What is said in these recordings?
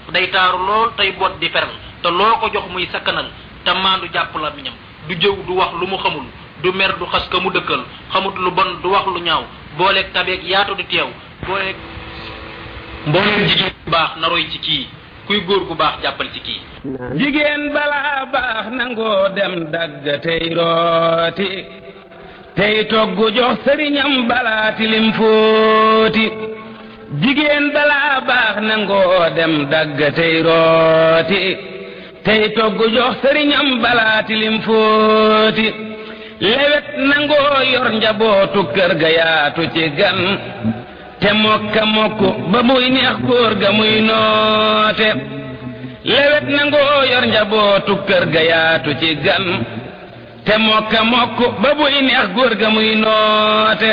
day taaru lool tey boot di feral te loo ko jox muy sakkanal te maandu jàpp la miñam du jëw du wax lu mu xamul du mer du xas ka mu dëkkal xamut lu bon du wax lu ñaaw booleeg tabeeg yaatu di teew booleeg mbooleem jigéen bu baax na roy ci kii kuy góor gu baax jàppal ci kii jigéen balaa baax nangoo dem dagg tey rooti tey togg jox sëriñam balaa tilim fóoti jigéen balaa baax nangoo dem dagg tey rooti tey togg jox sëriñam balaa tilim fóoti lewet nangoo yor njabootu kër ga yaatu ci gan te mokka mokk ba muy neex góor ga muy noote lewet nangoo yor njabootu kër ga yaatu ci gan te mokka mokk ba muy neex góor ga muy noote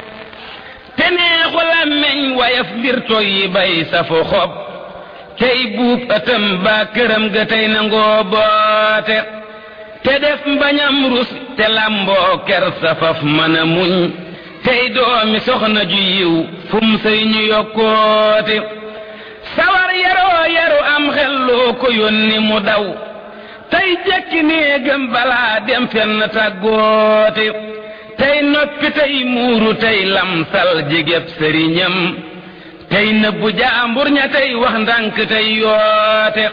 te neexu làmmeñ wayaf mbir toy yi bay safu xob tey buub ëtëm ba këram ga tey nangoo boote te def mbañam rus te lamboo ker safaf mën a muñ tey doomi soxna ju yiw fum sëy ñu yokkoote sawar yaroo yaru am xelloo ko yónni mu daw tey jekki néegam balaa dem fenn tàggoote tey noppi tey muuru tey lamsal jigéb sëriñam tey nëbbu jaambur ña tey wax ndànk tey yoote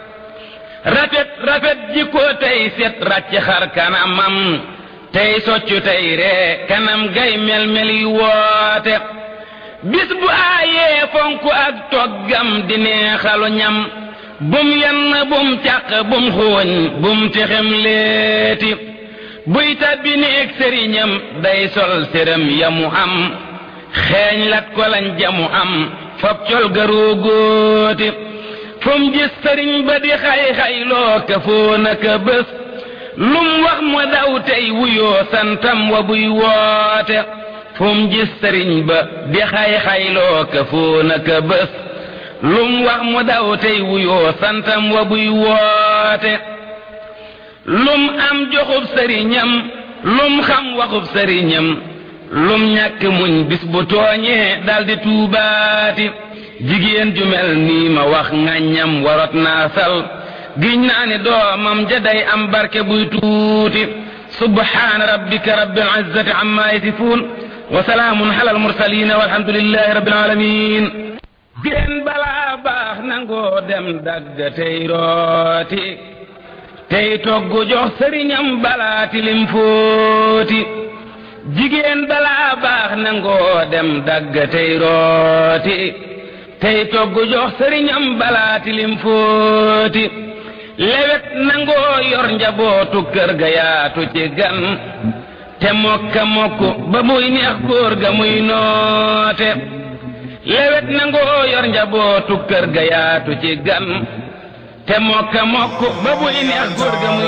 rafet rafet jikko tey set ràcc xar kanamam tey soccu tey ree kanam gay mel-mel yi woote bis bu aayee fonk ak toggam di neexalu ñam bum yenn bum càq bum xooñ bum texem leeti buy tabbi néeg sëriñam day sol sërëm yamu am xeeñ lat ko lañ jamu am fab col garoo góoti fum gis sëriñ ba di xay-xay loo ka foo naka bés lum wax mu daw tey wuyoo santam wa buy woote fum gis sëriñ ba di xay-xay loo ka foo naka bés lum wax mu daw tey wuyoo santam wa buy woote lum am joxub sëriñam lum xam waxub sëriñam lum ñàkk muñ bis bu tooñee daldi tuubaati jigéen ju mel nii ma wax ŋàññam warot naa sal giñ naa ni doomam ja day am barke buy tuuti subhaana rabbika rabbil izzati amma yasifuun wa salaamun ala almursalin walhamdulillahi rabbil alamin jigéen balaa baax nangoo dem dagg tey rooti tey togg jox sëriñam balaa tilim fóoti jigéen balaa baax nangoo dem dagg tey rooti tey togg jox sëriñam balaa tilim fóoti lewet nangoo yor njabootu kër ga yaatu ci gan te mokka mokk ba muy neex góor ga muy noote lewet nangoo yor njabootu kër ga yaatu ci gan te mokka mokk ba muy neex góor ga muy